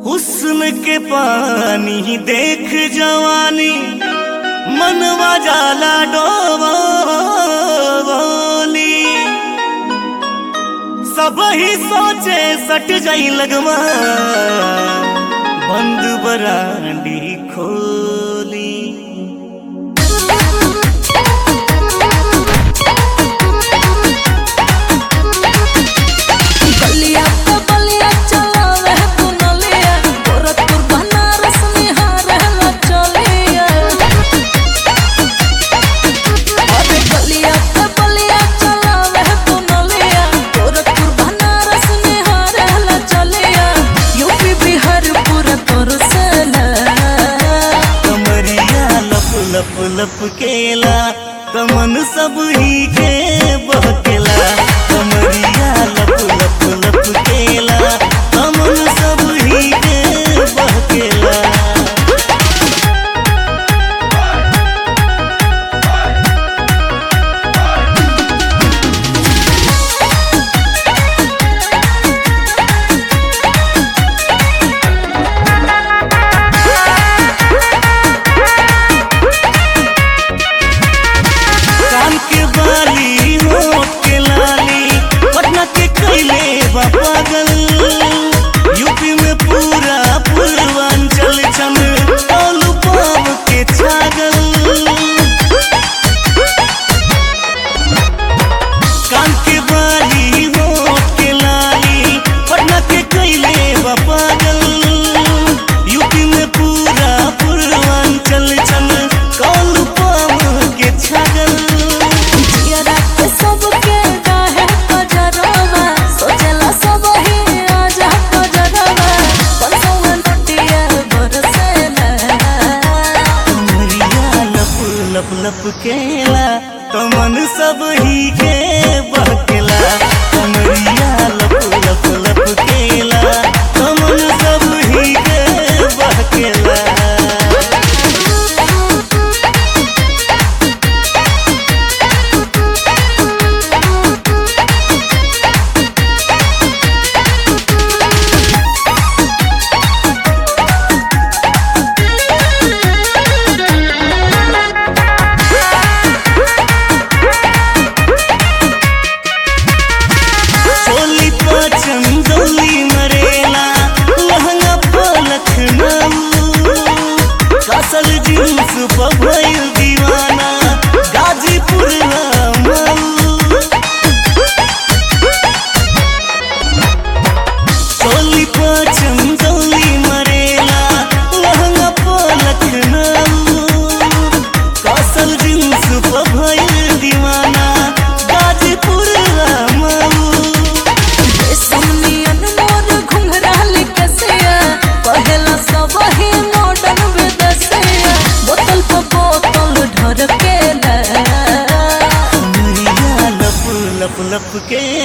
हुस्न के पानी देख जवानी मनवा जाला डोली सब ही सोचे सट जाई लगवा बंद बरांडी खोली बलिया तो बलिया चलावे तू नलिया गोरखपुर बनारस निहारे ला चलिया अरे बलिया तो बलिया चलावे तू नलिया गोरखपुर बनारस निहारे ला चलिया यूपी बिहार पूरा तोर सेला कमरिया लप लप लप केला कमन सब ही के बहकेला कमरिया लप लप लप केला कमन सब ही के बहकेला कान के बाली होठ के लाली पटना के कैले बा पागल यूपी में पूरा पूर्वांचल छन टोलू पाव के छागल कान के बाली होठ के लाली पटना के कैले बा पागल यूपी में पूरा पूर्वांचल छन टोलू पाव के छागल जियरा के सबके काहे कजरवा सोचला सब ही आजा कजरवा परसों नोटिया बरसेला कमरिया लप लप लप केला कमन सब ही के बहकेला कमरिया लप लप लप केला कमन सब ही के बहकेला सोली पाचन डोली मरेला लहंगा पलख नाऊ कसल जींस पर भइल दीवाना गाजीपुर माऊ सोली पाचन डोली मरेला लहंगा पलख नाऊ कसल जींस पर भइल दीवाना गाजीपुर माऊ समनियन मोर घुंघराल कसिया पहला सब ही मॉडर्न विदेशिया बोतल पे बोतल ढरकेला कमरिया लप लप लप के